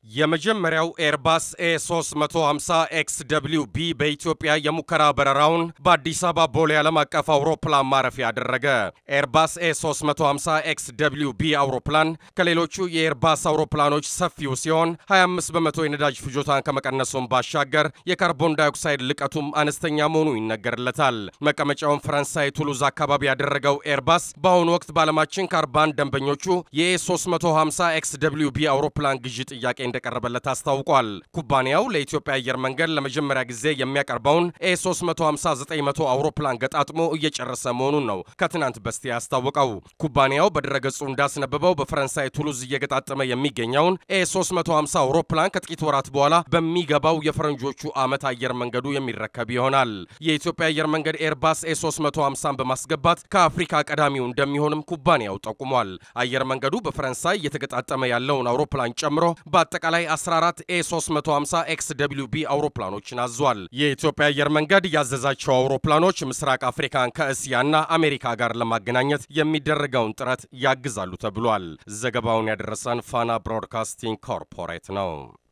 የመጀመሪያው ኤርባስ ኤ350 ኤክስ ደብሊው ቢ በኢትዮጵያ የሙከራ በረራውን በአዲስ አበባ ቦሌ ዓለም አቀፍ አውሮፕላን ማረፊያ አደረገ። ኤርባስ ኤ350 ኤክስ ደብሊው ቢ አውሮፕላን ከሌሎቹ የኤርባስ አውሮፕላኖች ሰፊው ሲሆን 25 በመቶ የነዳጅ ፍጆታን ከመቀነሱም ባሻገር የካርቦን ዳይኦክሳይድ ልቀቱም አነስተኛ መሆኑ ይነገርለታል። መቀመጫውን ፈረንሳይ ቱሉዝ አካባቢ ያደረገው ኤርባስ በአሁኑ ወቅት በዓለማችን ከ40 ደንበኞቹ የኤ350 ኤክስ ደብሊው ቢ አውሮፕላን ግዢ ጥያቄ እንደቀረበለት አስታውቋል። ኩባንያው ለኢትዮጵያ አየር መንገድ ለመጀመሪያ ጊዜ የሚያቀርበውን ኤ350-900 አውሮፕላን ገጣጥሞ እየጨረሰ መሆኑን ነው ከትናንት በስቲያ ያስታወቀው። ኩባንያው በድረገጹ እንዳስነበበው በፈረንሳይ ቱሉዝ እየገጣጠመ የሚገኘውን ኤ350 አውሮፕላን ከጥቂት ወራት በኋላ በሚገባው የፈረንጆቹ ዓመት አየር መንገዱ የሚረከብ ይሆናል። የኢትዮጵያ አየር መንገድ ኤርባስ ኤ350ን በማስገባት ከአፍሪካ ቀዳሚው እንደሚሆንም ኩባንያው ጠቁሟል። አየር መንገዱ በፈረንሳይ እየተገጣጠመ ያለውን አውሮፕላን ጨምሮ በአጠቃላይ 14 ኤ350 ኤክስ ደብሊው ቢ አውሮፕላኖችን አዟል። የኢትዮጵያ አየር መንገድ ያዘዛቸው አውሮፕላኖች ምስራቅ አፍሪካን ከእስያና አሜሪካ ጋር ለማገናኘት የሚደረገውን ጥረት ያግዛሉ ተብሏል። ዘገባውን ያደረሰን ፋና ብሮድካስቲንግ ኮርፖሬት ነው።